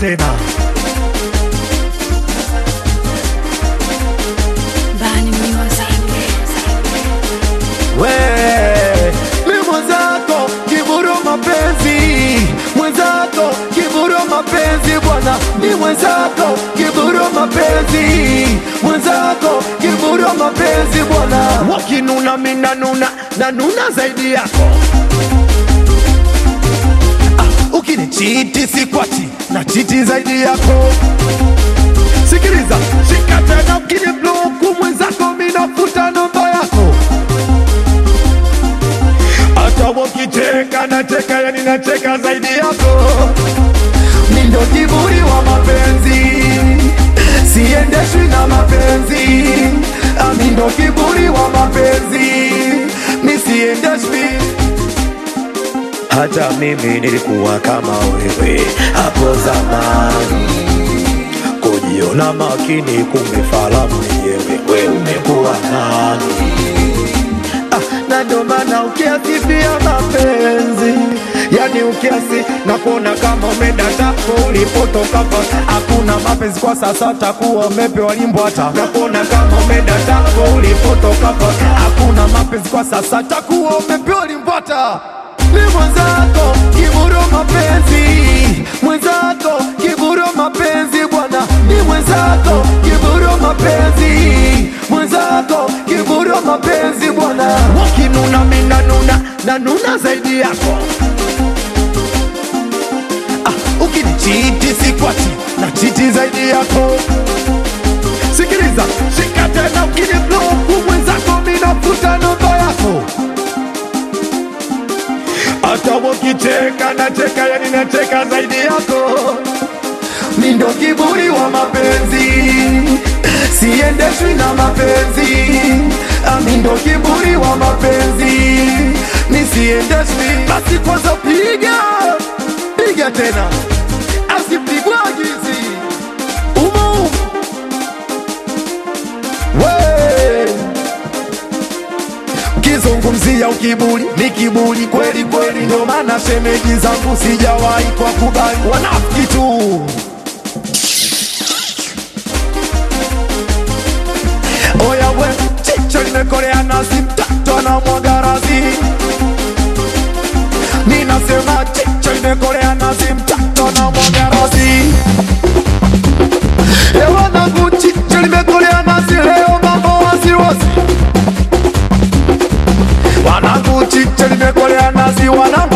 tena Bani Music. we mi mwenzako kiburu mapenzi mwenzako kiburu mapenzi bwana mi mwenzako kiburu mapenzi mwenzako kiburu mapenzi bwana wakinuna minanuna nanuna zaidi yako ah, ukinichiti sikwati na chiti zaidi yako sikiliza shika tena ukinibloku mwenzako minafuta namba yako hata wakicheka nacheka yani nacheka zaidi yako mi ndo kiburi wa mapenzi siendeshwi na mapenzi Ah, mi ndo kiburi wa mapenzi mi siendeshwi hata mimi nilikuwa kama wewe hapo zamani kujiona makini kumbe fala mwenyewe we umekuwa nani ah, na ndo maana ukiasifia mapenzi yani ukiasi na kuona kama umedatapo ulipotoka pa hakuna mapenzi kwa sasa takuwa umepewa limbwata na kuona kama umedatapo ulipotoka pa hakuna mapenzi kwa sasa takuwa umepewa limbwata mi mwenzako kiburo mapenzi mwenzako kiburo mapenzi bwana mi mwenzako kiburo mapenzi mwenzako kiburo mapenzi bwana wakinuna minanuna nanuna zaidi yako ah, ukinichiti sikwati na chiti zaidi yako sikiliza shika tena ukinibloku mwenzako minafuta namba yako hata wakicheka nacheka yani nacheka zaidi yako mi ndo kiburi wa mapenzi siendeshwi na mapenzi Ah, mi ndo kiburi wa mapenzi mi siendeshwi basi kwanza piga piga tena asipigwa gizi umu we kizungumzia ukiburi ni kiburi kweli kweli, ndo maana shemeji zangu sijawahi kwa kubali wanafiki tu. Oya we, chicho limekolea nazi, mtoto anamwaga razi. Ninasema chicho limekolea nazi, mtoto anamwaga razi. Ewanangu chicho limekolea nazi, leo mambo wasiwasi wanangu chiche limekolea nazi wanangu